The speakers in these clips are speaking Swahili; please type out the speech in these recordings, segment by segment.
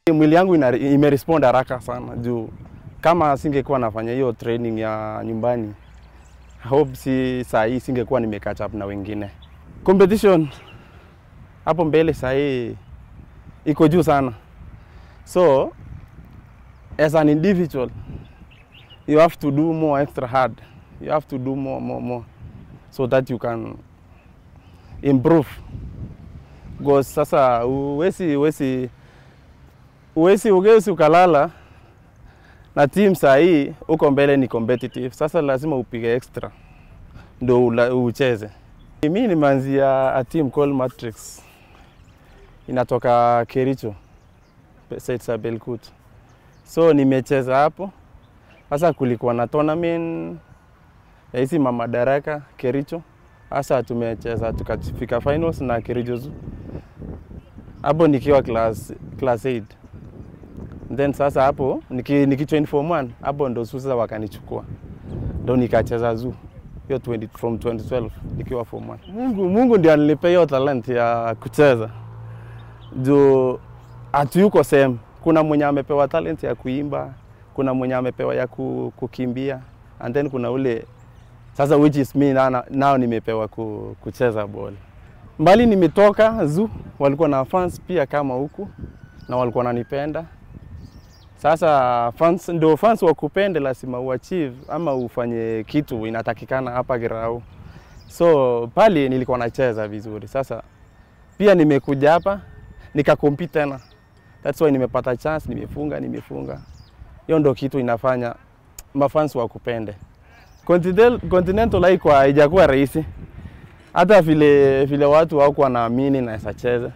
Mwili yangu ina- imerespond haraka sana juu kama singekuwa nafanya hiyo training ya nyumbani, hope si saa hii singekuwa nime catch up na wengine. Competition hapo mbele saa hii iko juu sana, so as an individual you have to do more extra hard, you have to do more more more so that you can improve because sasa uwezi uwezi uwezi ugeusi ukalala na team saa hii uko mbele ni competitive. Sasa lazima upige extra ndo ula- ucheze. Mi nimeanzia a team called Matrix, inatoka Kericho side za Belkut, so nimecheza hapo. Sasa kulikuwa na tournament ya hizi mama daraka Kericho, sasa tumecheza tukafika finals na Kericho Zoo hapo nikiwa class class 8 then sasa hapo niki, nikijoin form 1 hapo ndo sasa wakanichukua ndo nikacheza zoo hiyo 20 from 2012 nikiwa form 1. Mungu, Mungu ndiye alinipea hiyo talent ya kucheza juu hatuyuko same. Kuna mwenye amepewa talent ya kuimba, kuna mwenye amepewa ya ku, kukimbia and then kuna ule sasa which is me na, nao nimepewa ku, kucheza ball. Mbali nimetoka zoo, walikuwa na fans pia kama huku na walikuwa wananipenda. Sasa fans ndio fans wakupende, lazima uachieve ama ufanye kitu inatakikana hapa Girau. So pale nilikuwa nacheza vizuri. Sasa pia nimekuja hapa nikakompete tena, that's why nimepata chance, nimefunga nimefunga. Hiyo ndo kitu inafanya mafans wakupende. Continental, Continental haikuwa haijakuwa rahisi, hata vile vile watu hawakuwa wanaamini naweza cheza.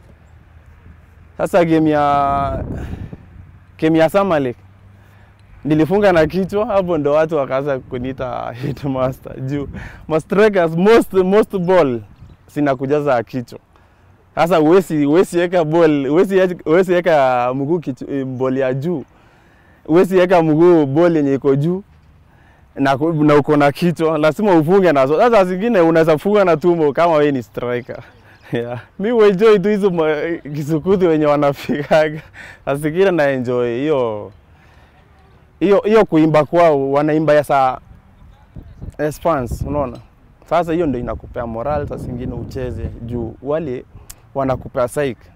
Sasa game ya game ya Samalek nilifunga na kichwa, hapo ndo watu wakaanza kuniita headmaster juu mastrikers most most ball sinakujaza kichwa. Sasa uwezi uwezi weka ball uwezi uwezi weka mguu kichwa- ball ya juu, uwezi weka mguu ball yenye iko juu na, ku- na uko na kichwa, lazima ufunge nazo. Sasa zingine unaweza funga na tumbo kama wewe ni striker. Yeah. Mi uenjoy tu hizo ma- kisukuti wenye wanafikaga. Saa zingine na enjoy hiyo hiyo hiyo kuimba kwao, wanaimba ya saa as fans, unaona. Sasa hiyo ndio inakupea moral, saa zingine ucheze juu wale wanakupea psyche